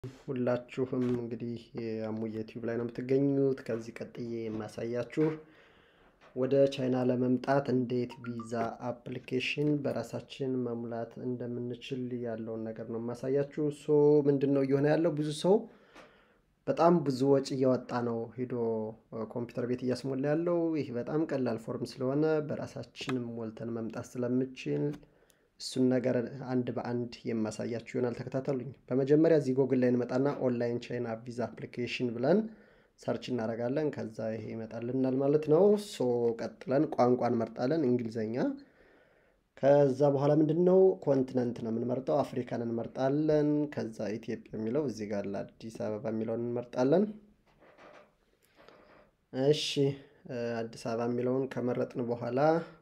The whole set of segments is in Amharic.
ሁላችሁም እንግዲህ የአሙዬ ዩቲዩብ ላይ ነው የምትገኙት። ከዚህ ቀጥዬ የማሳያችሁ ወደ ቻይና ለመምጣት እንዴት ቪዛ አፕሊኬሽን በራሳችን መሙላት እንደምንችል ያለውን ነገር ነው የማሳያችሁ። ሶ ምንድን ነው እየሆነ ያለው? ብዙ ሰው በጣም ብዙ ወጪ እያወጣ ነው ሄዶ ኮምፒውተር ቤት እያስሞላ ያለው። ይህ በጣም ቀላል ፎርም ስለሆነ በራሳችንም ሞልተን መምጣት ስለምችል እሱን ነገር አንድ በአንድ የማሳያችሁ ይሆናል። ተከታተሉኝ። በመጀመሪያ እዚህ ጎግል ላይ እንመጣና ኦንላይን ቻይና ቪዛ አፕሊኬሽን ብለን ሰርች እናደርጋለን። ከዛ ይሄ ይመጣልናል ማለት ነው። ሶ ቀጥለን ቋንቋ እንመርጣለን፣ እንግሊዘኛ። ከዛ በኋላ ምንድን ነው ኮንቲነንት ነው የምንመርጠው፣ አፍሪካን እንመርጣለን። ከዛ ኢትዮጵያ የሚለው እዚህ ጋር ለአዲስ አበባ የሚለውን እንመርጣለን። እሺ አዲስ አበባ የሚለውን ከመረጥን በኋላ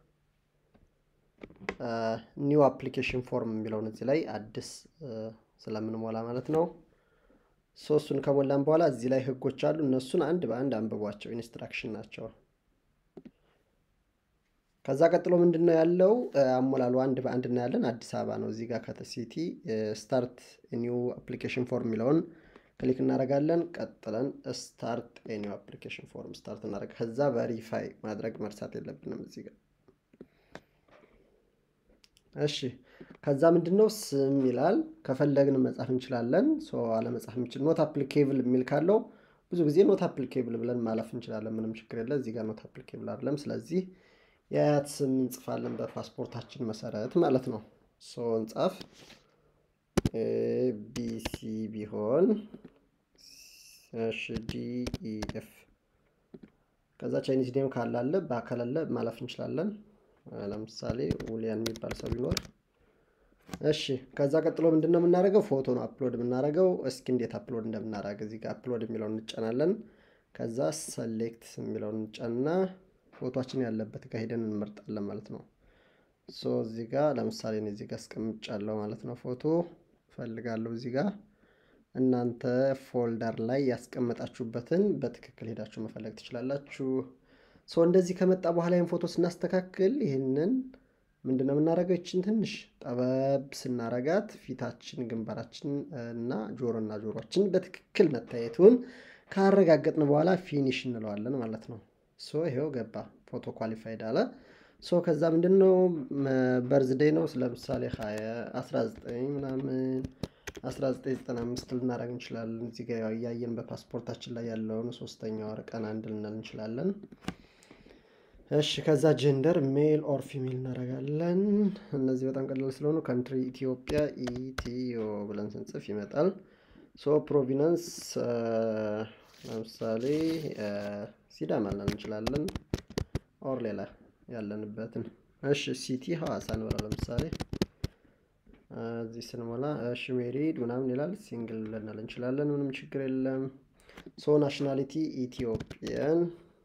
ኒው አፕሊኬሽን ፎርም የሚለውን እዚህ ላይ አዲስ ስለምንሞላ ማለት ነው። ሶስቱን ከሞላን በኋላ እዚህ ላይ ህጎች አሉ። እነሱን አንድ በአንድ አንብቧቸው፣ ኢንስትራክሽን ናቸው። ከዛ ቀጥሎ ምንድን ነው ያለው አሞላሉ አንድ በአንድ እናያለን። አዲስ አበባ ነው እዚህ ጋር ከተሲቲ ስታርት ኒው አፕሊኬሽን ፎርም የሚለውን ክሊክ እናደርጋለን። ቀጥለን ስታርት ኒው አፕሊኬሽን ፎርም ስታርት እናደርግ። ከዛ ቨሪፋይ ማድረግ መርሳት የለብንም እዚህ ጋር እሺ ከዛ ምንድን ነው ስም ይላል። ከፈለግን መጻፍ እንችላለን። አለመጻፍ እንችል ኖት አፕሊኬብል የሚል ካለው ብዙ ጊዜ ኖት አፕሊኬብል ብለን ማለፍ እንችላለን። ምንም ችግር የለ። እዚህ ጋር ኖት አፕሊኬብል አይደለም። ስለዚህ የአያት ስም እንጽፋለን በፓስፖርታችን መሰረት ማለት ነው። ሶ እንጻፍ ቢሲ ቢሆን እሺ ዲኢኤፍ ከዛ ቻይኒዝ ኔም ካላለ በአካላለ ማለፍ እንችላለን። ለምሳሌ ውሊያን የሚባል ሰው ቢኖር እሺ። ከዛ ቀጥሎ ምንድን ነው የምናደርገው? ፎቶ ነው አፕሎድ የምናደርገው። እስኪ እንዴት አፕሎድ እንደምናደርግ እዚህ ጋር አፕሎድ የሚለውን እንጫናለን። ከዛ ሰሌክት የሚለውን እንጫንና ፎቶችን ያለበት ጋር ሄደን እንመርጣለን ማለት ነው። ሶ እዚህ ጋር ለምሳሌ እኔ እዚህ ጋር አስቀምጫለሁ ማለት ነው። ፎቶ እፈልጋለሁ እዚህ ጋር እናንተ ፎልደር ላይ ያስቀመጣችሁበትን በትክክል ሄዳችሁ መፈለግ ትችላላችሁ። ሶ እንደዚህ ከመጣ በኋላ ይህን ፎቶ ስናስተካክል ይህንን ምንድነው የምናደርገው? ይችን ትንሽ ጠበብ ስናረጋት ፊታችን፣ ግንባራችን እና ጆሮና ጆሮችን በትክክል መታየቱን ካረጋገጥን በኋላ ፊኒሽ እንለዋለን ማለት ነው። ሶ ይሄው ገባ፣ ፎቶ ኳሊፋይድ አለ። ሶ ከዛ ምንድን ነው በርዝዴይ ነው ለምሳሌ 19 ምናምን 1995 ልናደርግ እንችላለን። እዚህ ጋ እያየን በፓስፖርታችን ላይ ያለውን ሶስተኛ ወር ቀን አንድ ልንል እንችላለን። እሺ ከዛ ጀንደር ሜል ኦር ፊሜል እናደርጋለን። እነዚህ በጣም ቀላል ስለሆኑ ካንትሪ ኢትዮጵያ ኢትዮ ብለን ስንጽፍ ይመጣል። ሶ ፕሮቪናንስ ለምሳሌ ሲዳማ ልንል እንችላለን። ኦር ሌላ ያለንበትን እሺ ሲቲ ሐዋሳ እንበላ ለምሳሌ እዚህ ስንሞላ እሺ ሜሪድ ምናምን ይላል። ሲንግል ልንል እንችላለን። ምንም ችግር የለም። ሶ ናሽናሊቲ ኢትዮጵያን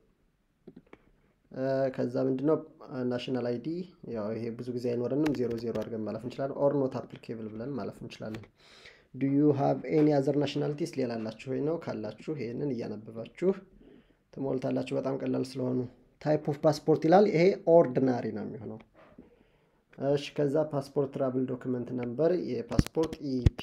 ከዛ ምንድነው ናሽናል አይዲ ያው ይሄ ብዙ ጊዜ አይኖረንም። ዜሮ ዜሮ አድርገን ማለፍ እንችላለን። ኦር ኖት አፕሊኬብል ብለን ማለፍ እንችላለን። ዱ ዩ ሃቭ ኤኒ አዘር ናሽናሊቲስ ሌላ አላችሁ ወይ ነው ካላችሁ ይሄንን እያነበባችሁ ትሞልታላችሁ። በጣም ቀላል ስለሆኑ ታይፕ ኦፍ ፓስፖርት ይላል። ይሄ ኦርዲናሪ ነው የሚሆነው። እሺ ከዛ ፓስፖርት ትራቭል ዶክመንት ነምበር የፓስፖርት ኢፒ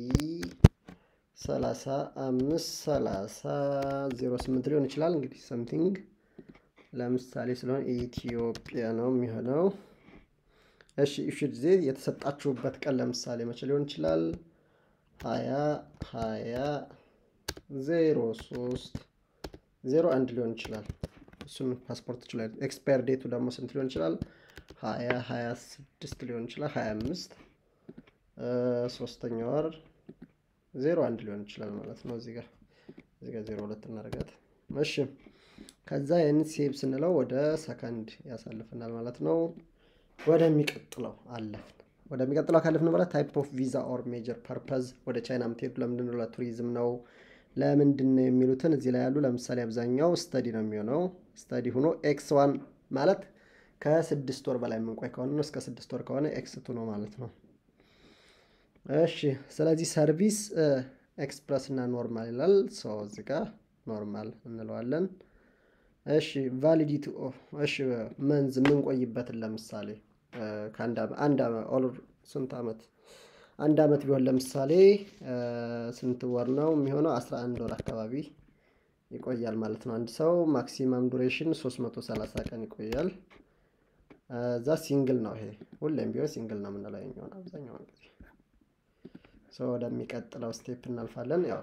ሰላሳ አምስት ሰላሳ ዜሮ ስምንት ሊሆን ይችላል እንግዲህ ሰምቲንግ ለምሳሌ ስለሆነ ኢትዮጵያ ነው የሚሆነው። እሺ ኢሹድ ዜ የተሰጣችሁበት ቀን ለምሳሌ መቼ ሊሆን ይችላል? ሀያ ሀያ ዜሮ ሶስት ዜሮ አንድ ሊሆን ይችላል። እሱን ፓስፖርት ይችላል። ኤክስፓየር ዴቱ ደግሞ ስንት ሊሆን ይችላል? ሀያ ሀያ ስድስት ሊሆን ይችላል። ሀያ አምስት ሶስተኛ ወር ዜሮ አንድ ሊሆን ይችላል ማለት ነው። እዚህ ጋር እዚህ ጋር ዜሮ ሁለት እናደርጋት። እሺ ከዛ ይህን ሴቭ ስንለው ወደ ሰከንድ ያሳልፍናል ማለት ነው። ወደሚቀጥለው አለፍን። ወደሚቀጥለው ካለፍን በኋላ ታይፕ ኦፍ ቪዛ ኦር ሜጀር ፐርፐዝ ወደ ቻይና የምትሄዱ ለምንድን ነው? ለቱሪዝም ነው? ለምንድን ነው የሚሉትን እዚህ ላይ ያሉ። ለምሳሌ አብዛኛው ስተዲ ነው የሚሆነው። ስተዲ ሆኖ ኤክስ ዋን ማለት ከስድስት ወር በላይ የምንቆይ ከሆነ ነው። እስከ ስድስት ወር ከሆነ ኤክስ ቱ ነው ማለት ነው። እሺ ስለዚህ ሰርቪስ ኤክስፕረስ እና ኖርማል ይላል። ሰው እዚህ ጋር ኖርማል እንለዋለን። እሺ ቫሊዲቲ እሺ መንዝ የምንቆይበትን ለምሳሌ ከአንድ አንድ ኦር ስንት ዓመት አንድ አመት ቢሆን ለምሳሌ ስንት ወር ነው የሚሆነው? አስራ አንድ ወር አካባቢ ይቆያል ማለት ነው። አንድ ሰው ማክሲመም ዱሬሽን ሶስት መቶ ሰላሳ ቀን ይቆያል። እዛ ሲንግል ነው ይሄ ሁሌም ቢሆን ሲንግል ነው የምንለው የሚሆን አብዛኛውን ጊዜ ሰው ወደሚቀጥለው ስቴፕ እናልፋለን። ያው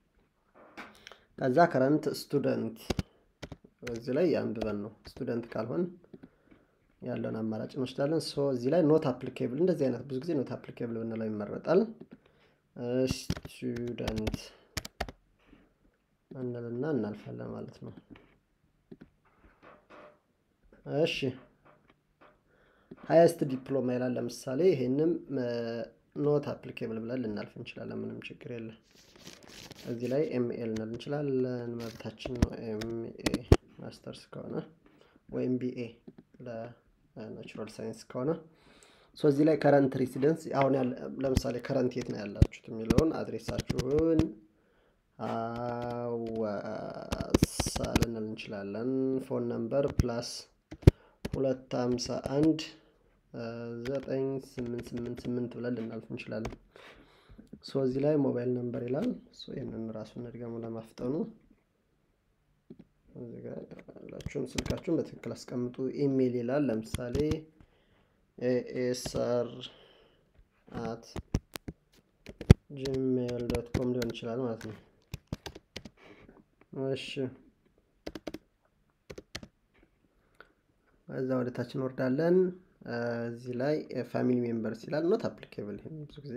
ከዛ ከረንት ስቱደንት እዚህ ላይ አንብበን ነው ስቱደንት ካልሆን ያለውን አማራጭ እንወስዳለን። ሶ እዚህ ላይ ኖት አፕሊኬብል እንደዚህ አይነት ብዙ ጊዜ ኖት አፕሊኬብል ብንለው ይመረጣል። ስቱደንት እንልና እናልፋለን ማለት ነው። እሺ ሀያስት ዲፕሎማ ይላል። ለምሳሌ ይሄንም ኖት አፕሊኬብል ብለን ልናልፍ እንችላለን። ምንም ችግር የለም። እዚህ ላይ ኤምኤ ልንል እንችላለን። መብታችን ነው። ኤምኤ ማስተርስ ከሆነ ወይም ቢኤ ለናቹራል ሳይንስ ከሆነ ሶ እዚህ ላይ ከረንት ሬሲደንስ አሁን ለምሳሌ ከረንት የት ነው ያላችሁት የሚለውን አድሬሳችሁን ሐዋሳ ልንል እንችላለን። ፎን ነምበር ፕላስ ሁለት ሀምሳ አንድ ዘጠኝ ስምንት ስምንት ስምንት ብለን ልናልፍ እንችላለን። ሶ እዚህ ላይ ሞባይል ነምበር ይላል። ሶ ይህንን ራሱን እድገሙ ለማፍጠኑ እዚህ ጋር ያላችሁን ስልካችሁን በትክክል አስቀምጡ። ኢሜይል ይላል። ለምሳሌ ኤኤስአር አት ጂሜል ዶት ኮም ሊሆን ይችላል ማለት ነው። እሺ እዛ ወደ ታች እንወርዳለን። እዚህ ላይ ፋሚሊ ሜምበርስ ይላል። ኖት አፕሊኬብል ይሄን ብዙ ጊዜ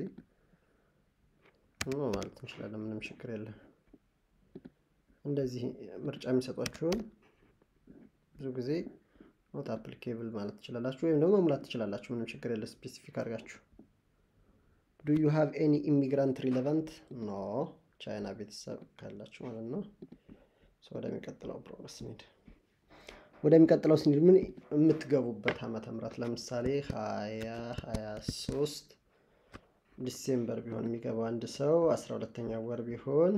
ማለት እንችላለን። ምንም ችግር የለም። እንደዚህ ምርጫ የሚሰጧችሁን ብዙ ጊዜ ኖት አፕሊኬብል ማለት ትችላላችሁ፣ ወይም ደግሞ መሙላት ትችላላችሁ። ምንም ችግር የለ። ስፔሲፊክ አድርጋችሁ ዱ ዩ ሃቭ ኤኒ ኢሚግራንት ሪሌቫንት ኖ ቻይና ቤተሰብ ካላችሁ ማለት ነው። ወደሚቀጥለው ፕሮግረስ ስንሄድ ወደሚቀጥለው ስንሄድ ምን የምትገቡበት ዓመተ ምህረት ለምሳሌ ሀያ ሀያ ሶስት ዲሴምበር ቢሆን የሚገባው አንድ ሰው አስራ ሁለተኛ ወር ቢሆን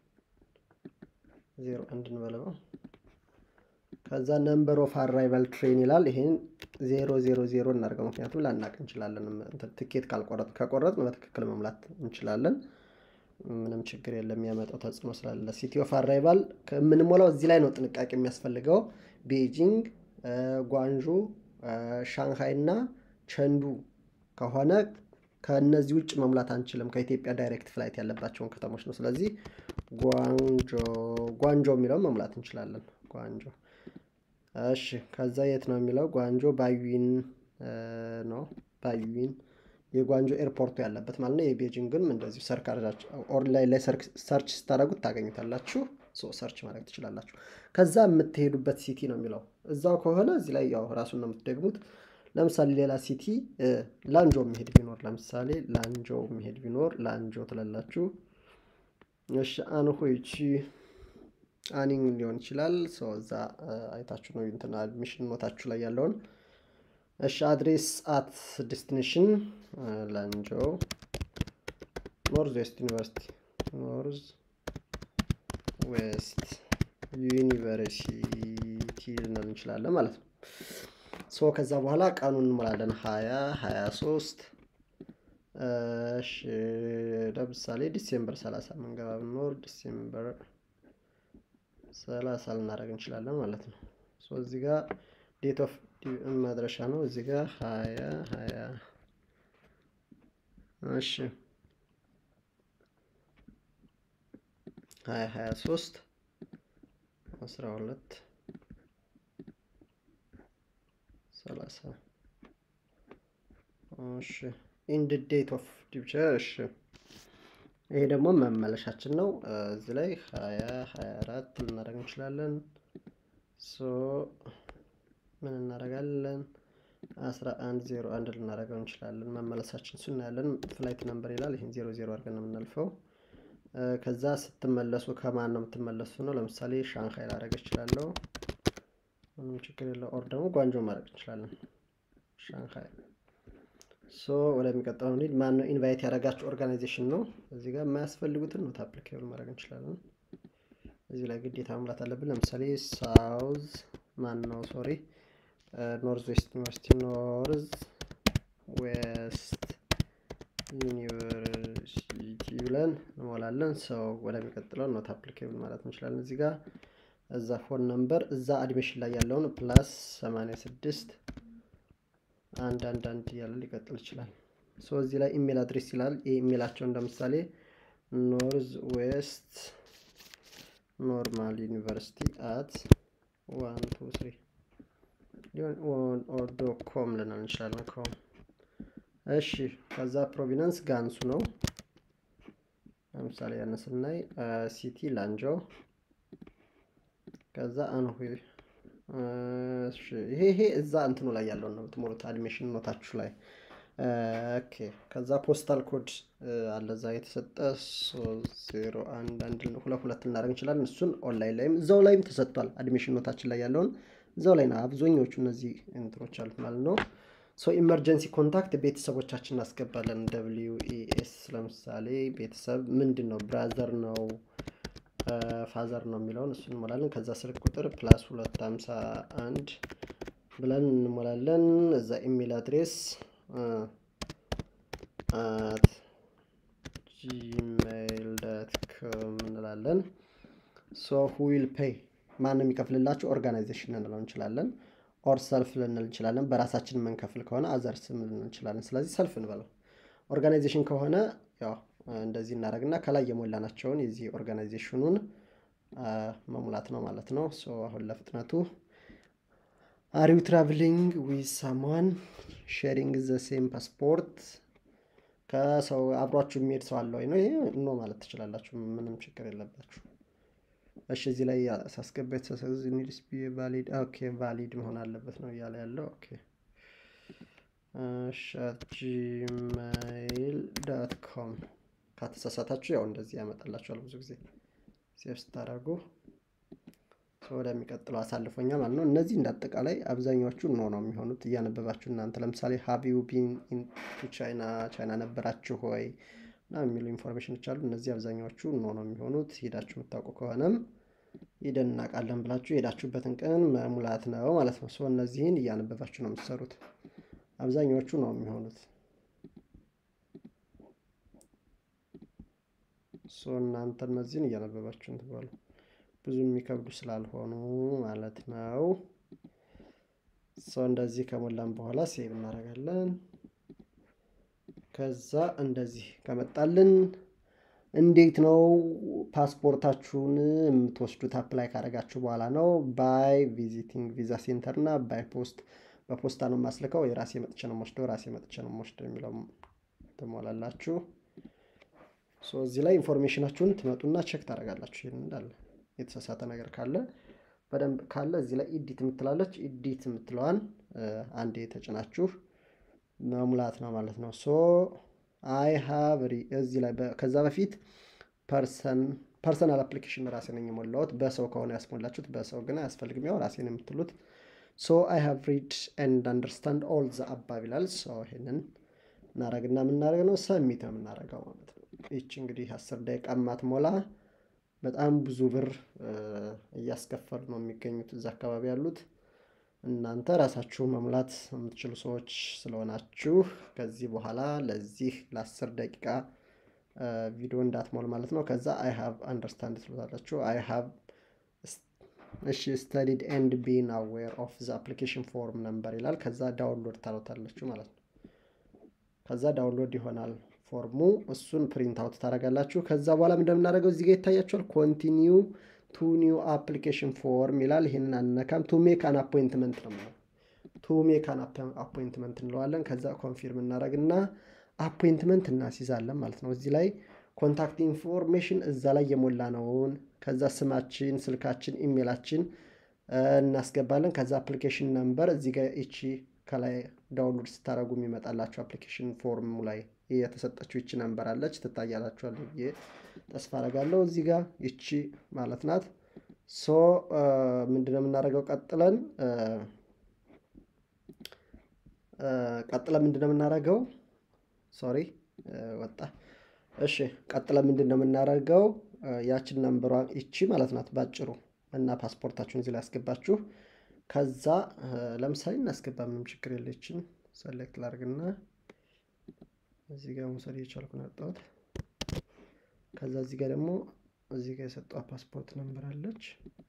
ዜሮ አንድ እንበለው። ከዛ ነምበር ኦፍ አራይቫል ትሬን ይላል። ይሄን ዜሮ ዜሮ ዜሮ እናድርገው፣ ምክንያቱም ላናቅ እንችላለን። ትኬት ካልቆረጥ ከቆረጥን በትክክል መሙላት እንችላለን። ምንም ችግር የለም። የሚያመጣው ተጽዕኖ ስላለ ሲቲ ኦፍ አራይቫል የምንሞላው እዚህ ላይ ነው ጥንቃቄ የሚያስፈልገው። ቤጂንግ፣ ጓንዡ፣ ሻንሃይ እና ቸንዱ ከሆነ ከእነዚህ ውጭ መሙላት አንችልም። ከኢትዮጵያ ዳይሬክት ፍላይት ያለባቸውን ከተሞች ነው። ስለዚህ ጓንጆ ጓንጆ የሚለውን መሙላት እንችላለን። ጓንጆ እሺ። ከዛ የት ነው የሚለው ጓንጆ ባዩዊን ነው። ባዩዊን የጓንጆ ኤርፖርቱ ያለበት ማለት ነው። የቤጂንግን እንደዚሁ ኦንላይን ላይ ሰርች ስታደርጉት ታገኙታላችሁ። ሰርች ማድረግ ትችላላችሁ። ከዛ የምትሄዱበት ሲቲ ነው የሚለው እዛው ከሆነ እዚህ ላይ ያው ራሱን ነው የምትደግሙት። ለምሳሌ ሌላ ሲቲ ላንጆ የሚሄድ ቢኖር ለምሳሌ ላንጆ የሚሄድ ቢኖር ላንጆ ትላላችሁ። እሺ አንሆይቺ አኒንግ ሊሆን ይችላል። ሰው እዛ አይታችሁ ነው እንትን አድሚሽን ኖታችሁ ላይ ያለውን። እሺ አድሬስ አት ዴስቲኔሽን ላንጆ ኖርዝ ዌስት ዩኒቨርሲቲ ኖርዝ ዌስት ዩኒቨርሲቲ ልንል እንችላለን ማለት ነው። ሶ ከዛ በኋላ ቀኑን እንሞላለን። ሀያ ሀያ ሶስት እሺ ለምሳሌ ዲሴምበር ሰላሳ መንገባ ብንኖር ዲሴምበር ሰላሳ ልናደርግ እንችላለን ማለት ነው። ሶ እዚህ ጋር ዴት ኦፍ መድረሻ ነው። እዚህ ጋር ሀያ ሀያ እሺ ሀያ ሀያ ሶስት አስራ ሁለት ሰላሳ እሺ ኢንድ ዴት ኦፍ ዲፕቸር እሺ ይሄ ደግሞ መመለሻችን ነው። እዚህ ላይ ሀያ ሀያ አራት ልናደርግ እንችላለን። ሶ ምን እናደርጋለን? አስራ አንድ ዜሮ አንድ ልናደርገው እንችላለን። መመለሳችን እሱ እናያለን። ፍላይት ነምበር ይላል። ይህን ዜሮ ዜሮ አድርገን ነው የምናልፈው። ከዛ ስትመለሱ ከማን ነው የምትመለሱ ነው። ለምሳሌ ሻንሃይ ላደርግ እችላለሁ። ምንም ችግር የለው። ኦር ደግሞ ጓንጆ ማድረግ እንችላለን። ሻንሃይ ሶ ወደሚቀጥለው እንሂድ። ማን ነው ኢንቫይት ያደረጋችሁ ኦርጋናይዜሽን ነው። እዚህ ጋር የማያስፈልጉትን ኖት አፕሊኬብል ማድረግ እንችላለን። እዚህ ላይ ግዴታ መሙላት አለብን። ለምሳሌ ሳውዝ ማን ነው ሶሪ ኖርዝ ዌስት ዩኒቨርሲቲ ኖርዝ ዌስት ዩኒቨርሲቲ ብለን እንሞላለን። ሰው ወደሚቀጥለው ኖት አፕሊኬብል ማለት እንችላለን። እዚህ ጋር እዛ ፎን ነምበር እዛ አድሚሽን ላይ ያለውን ፕላስ 86 አንድ አንድ አንድ እያለ ሊቀጥል ይችላል። ሶ እዚህ ላይ ኢሜል አድሬስ ይላል። የኢሜላቸው እንደምሳሌ ኖርዝ ዌስት ኖርማል ዩኒቨርሲቲ አት ዋን ቱ ስሪ ኦዶ ኮም ልንል እንችላለን። ኮም እሺ። ከዛ ፕሮቪነንስ ጋንሱ ነው። ለምሳሌ ያን ስናይ ሲቲ ላንጆ ከዛ አንሁ ይሄ ይሄ እዛ እንትኑ ላይ ያለውን ነው የምትሞሉት አድሚሽን ኖታችሁ ላይ ኦኬ። ከዛ ፖስታል ኮድ አለ እዛ የተሰጠ ዜሮ አንድ አንድ ሁለት ሁለት እናደርግ እንችላለን። እሱን ኦንላይን ላይም እዛው ላይም ተሰጥቷል። አድሚሽን ኖታችን ላይ ያለውን እዛው ላይ ነው አብዛኞቹ እነዚህ እንትኖች አሉት ማለት ነው። ሶ ኢመርጀንሲ ኮንታክት ቤተሰቦቻችን እናስገባለን። ደብሊው ኤስ ለምሳሌ ቤተሰብ ምንድን ነው ብራዘር ነው ፋዘር ነው የሚለውን እሱን እንሞላለን። ከዛ ስልክ ቁጥር ፕላስ ሁለት ሀምሳ አንድ ብለን እንሞላለን። እዛ ኢሜል አድሬስ አት ጂሜይል ዳት ኮም እንላለን። ሶ ሁ ዊል ፔይ ማን ነው የሚከፍልላችሁ? ኦርጋናይዜሽን ልንለው እንችላለን። ኦር ሰልፍ ልንል እንችላለን። በራሳችን የምንከፍል ከሆነ አዘርስም ልንል እንችላለን። ስለዚህ ሰልፍ እንበለው። ኦርጋናይዜሽን ከሆነ ያው እንደዚህ እናደርግና ከላይ የሞላናቸውን የዚህ ኦርጋናይዜሽኑን መሙላት ነው ማለት ነው። ሶ አሁን ለፍጥነቱ አሪው ትራቭሊንግ ዊዝ ሳምዋን ሼሪንግ ዘ ሴም ፓስፖርት ከሰው አብሯችሁ የሚሄድ ሰው አለ ወይ ነው። ይሄ ኖ ማለት ትችላላችሁ። ምንም ችግር የለባችሁ። እሺ እዚህ ላይ ሳስገባ የተሳሳተ ኒድስ ቢ ቫሊድ ኦኬ ቫሊድ መሆን አለበት ነው እያለ ያለው ኦኬ ጂሜይል ዳት ኮም ከተሳሳታችሁ ያው እንደዚህ ያመጣላችኋል። ብዙ ጊዜ ሴቭ ስታደርጉ ወደሚቀጥለው አሳልፎኛል ማለት ነው። እነዚህ እንዳጠቃላይ አብዛኛዎቹ ኖ ነው የሚሆኑት እያነበባችሁ እናንተ ለምሳሌ ሀቢው ቢን ኢንቱ ቻይና ቻይና ነበራችሁ ሆይ ና የሚሉ ኢንፎርሜሽኖች አሉ። እነዚህ አብዛኛዎቹ ኖ ነው የሚሆኑት። ሄዳችሁ የምታውቁ ከሆነም ሄደን እናውቃለን ብላችሁ የሄዳችሁበትን ቀን መሙላት ነው ማለት ነው። ሰው እነዚህን እያነበባችሁ ነው የምትሰሩት። አብዛኛዎቹ ነው የሚሆኑት። ሶ እናንተ እነዚህን እያነበባችሁ እንትባሉ ብዙ የሚከብዱ ስላልሆኑ ማለት ነው። ሶ እንደዚህ ከሞላን በኋላ ሴቭ እናደርጋለን። ከዛ እንደዚህ ከመጣልን እንዴት ነው ፓስፖርታችሁን የምትወስዱት? አፕላይ ካደረጋችሁ በኋላ ነው። ባይ ቪዚቲንግ ቪዛ ሴንተር እና ባይ ፖስት በፖስታ ነው የማስልከው። የራሴ መጥቼ ነው የምወስደው፣ ራሴ መጥቼ ነው የምወስደው የሚለው ትሞላላችሁ። ሶ እዚህ ላይ ኢንፎርሜሽናችሁን ትመጡና ቼክ ታደርጋላችሁ። ይህን እንዳለ የተሳሳተ ነገር ካለ በደንብ ካለ እዚህ ላይ ኢዲት የምትላለች ኢዲት የምትለዋን አንዴ ተጭናችሁ መሙላት ነው ማለት ነው። ሶ አይ ሃቭ እዚህ ላይ ከዛ በፊት ፐርሰናል አፕሊኬሽን ራሴ ነኝ የሞላሁት። በሰው ከሆነ ያስሞላችሁት በሰው ግን አያስፈልግም። ያው ራሴን የምትሉት ሶ አይ ሃቭ ሪድ ኤንድ አንደርስታንድ ኦል ዘ አባብ ይላል። ሶ ይሄንን እናደርግና የምናደርግ ነው ሰሚት ነው የምናደርገው ማለት ነው። ይቺ እንግዲህ አስር ደቂቃ ማትሞላ በጣም ብዙ ብር እያስከፈሉ ነው የሚገኙት እዛ አካባቢ ያሉት። እናንተ ራሳችሁ መሙላት የምትችሉ ሰዎች ስለሆናችሁ ከዚህ በኋላ ለዚህ ለአስር ደቂቃ ቪዲዮ እንዳትሞል ማለት ነው። ከዛ አይ ሃቭ አንደርስታንድ ትሉታላችሁ። አይ ሃቭ እሺ ስተዲድ ኤንድ ቢን አዌር ኦፍ ዘ አፕሊኬሽን ፎርም ነምበር ይላል። ከዛ ዳውንሎድ ታሉታላችሁ ማለት ነው። ከዛ ዳውንሎድ ይሆናል ፎርሙ። እሱን ፕሪንት አውት ታደርጋላችሁ። ከዛ በኋላ እንደምናደርገው እዚህ ጋር ይታያችኋል። ኮንቲኒው ቱ ኒው አፕሊኬሽን ፎርም ይላል። ይህንን አንነካም። ቱ ሜክ አን አፖይንትመንት ነው የምለው። ቱ ሜክ አን አፖይንትመንት እንለዋለን። ከዛ ኮንፊርም እናደርግና አፖይንትመንት እናስይዛለን ማለት ነው። እዚህ ላይ ኮንታክት ኢንፎርሜሽን እዛ ላይ የሞላ ነውን። ከዛ ስማችን፣ ስልካችን፣ ኢሜላችን እናስገባለን። ከዛ አፕሊኬሽን ነምበር እዚህ ጋር ይቺ ከላይ ዳውንሎድ ስታደርጉ የሚመጣላችሁ አፕሊኬሽን ፎርሙ ላይ የተሰጠችው ይቺ ነምበር አለች ትታያላችኋል ብዬ ተስፋ አደርጋለሁ። እዚህ ጋር ይቺ ማለት ናት። ሶ ምንድነው የምናደርገው? ቀጥለን ቀጥለን ምንድነው የምናደርገው? ሶሪ ወጣ። እሺ ቀጥለን ምንድነው የምናደርገው? ያችን ነምበሯ ይቺ ማለት ናት ባጭሩ እና ፓስፖርታችሁን እዚህ ላይ ያስገባችሁ ከዛ ለምሳሌ እናስገባ፣ ምንም ችግር የለችን። ሰሌክት ላርግና እዚህ ጋር መውሰድ እየቻልኩ ነው ያወጣሁት። ከዛ እዚህ ጋር ደግሞ እዚህ ጋር የሰጠው ፓስፖርት ነምበር አለች።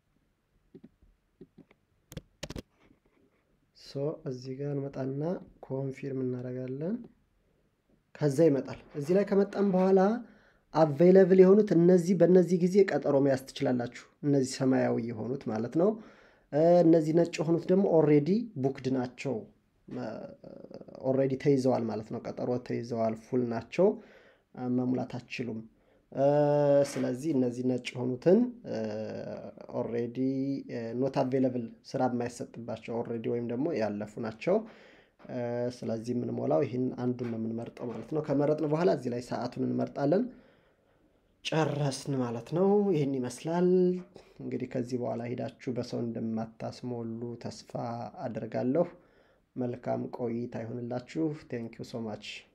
ሶ እዚህ ጋር እንመጣና ኮንፊርም እናደርጋለን። ከዛ ይመጣል። እዚህ ላይ ከመጣም በኋላ አቬይለብል የሆኑት እነዚህ በእነዚህ ጊዜ ቀጠሮ መያዝ ትችላላችሁ። እነዚህ ሰማያዊ የሆኑት ማለት ነው። እነዚህ ነጭ የሆኑት ደግሞ ኦሬዲ ቡክድ ናቸው። ኦሬዲ ተይዘዋል ማለት ነው። ቀጠሮ ተይዘዋል፣ ፉል ናቸው፣ መሙላት አትችሉም። ስለዚህ እነዚህ ነጭ የሆኑትን ኦሬዲ ኖት አቬለብል ስራ የማይሰጥባቸው ኦሬዲ ወይም ደግሞ ያለፉ ናቸው። ስለዚህ የምንሞላው ይህን አንዱን ነው የምንመርጠው ማለት ነው። ከመረጥን በኋላ እዚህ ላይ ሰዓቱን እንመርጣለን። ጨረስን ማለት ነው። ይህን ይመስላል እንግዲህ ከዚህ በኋላ ሄዳችሁ በሰው እንደማታስሞሉ ተስፋ አደርጋለሁ። መልካም ቆይታ ይሆንላችሁ። ቴንኪው ሶ ማች